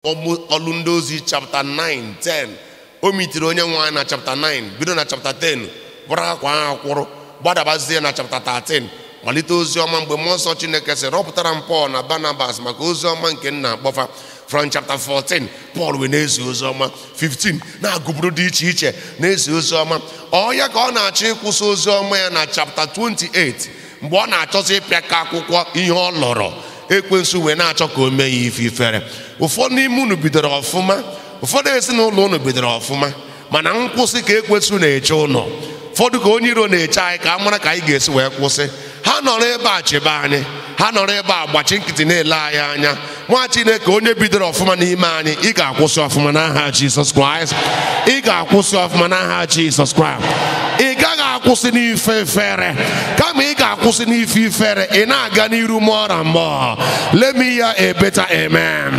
ọlụ ndị ozi chapta 9 10 o mitiri onye nwe anyị na chapta 9 bido na chapta 10 bụrụ akwa ahụ kwụrụ gbadabazie na chapta 13 malite ozi ọma mgbe mmụọ nsọ chineke sị rọpụtara m pọl na barnabas maka ozi ọma nke nna akpọfa from chapter 14 pọl wee na-ezi ozi ọma 15 na-agụburu dị iche iche na-ezi ozi ọma ọ ya ka ọ na-achọ ịkwụsị ozi ọma ya na chapter 28 mgbe ọ na-achọzi ịpịa ka akwụkwọ ihe ọ lọrọ ekwensu wee na-achọ ka o mee ya ife ifere ụfọdụ n'ime unu bidoro ọfụma ụfọdụ ezinụlọ unu bidoro ọfụma mana nkwụsị ka ekwensu na-eche ụlọ ụfọdụ ka onye iro na-eche anyị ka a mara ka anyị ga-esi wee kwụsị ha nọrọ ebe a chebe anyị ha nọrọ ebe a gbachi nkịtị na-ele anyị anya nwa chineke onye bidoro ọfụma n'ime anyị ị ga-akwụsị ọfụma n'aha jizọs kraịst ị ga-akwụsị ọfụma n'aha jizọs kraịst ị gaghị akwụsị n'ife ifere kama ị ga-akwụsị n'ife ifere ị na-aga n'iru more and more let me hear a better amen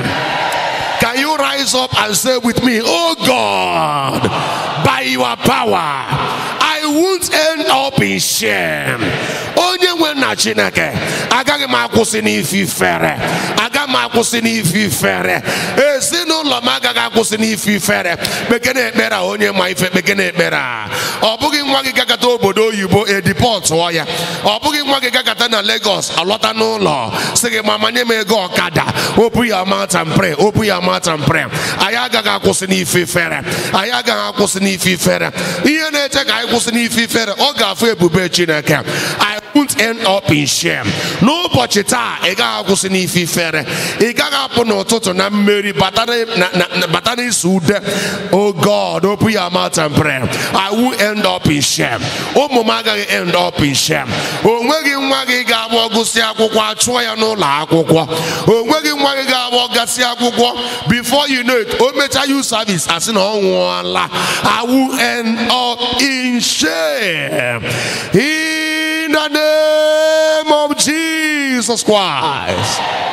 Can you rise up and say with me, Oh God, by your power, I won't end up in shame. Onye nwe na Chineke, agaghị m akwụsị n'ife ifere, agaghị m akwụsị n'ife ifere, ezinụlọ m agaghị akwụsị n'ife ifere, kpekene ekpere a onye ma ife kpekene ekpere a. Ọ bụghị nwa gị gagata obodo oyibo edipọtụọ ya, ọ bụghị nwa gị gagata na Lagos alọta n'ụlọ sị gị mama nye m ego ọkada, open your mouth and pray, open your mouth and pray. Anyị agaghị akwụsị n'ife ifere, anyị agaghị akwụsị n'ife ifere. Ihe na-eche ka anyị kwụsị n'ife ifere, ọ ga-afụ ebube Chineke. I won't end up in shame. N'ụbọchị taa, ị gaghị akwụsị n'ife ifere. Ị gaghị apụ n'ụtụtụ na mmeri bata na- na- na- bata n'isi ude. Oh God, open your mouth and pray. I won't end up in shame. Ụmụ m agaghị end up in shame. O nweghị nwa gị ga-abụ ọgụsị akwụkwọ achụọ ya n'ụlọ akwụkwọ. O nweghị nwa gị ga-abụ ọgasị akwụkwọ before you know it o mechaa you service asị na ọ nwụọla I will end up in shame in the name of Jesus Christ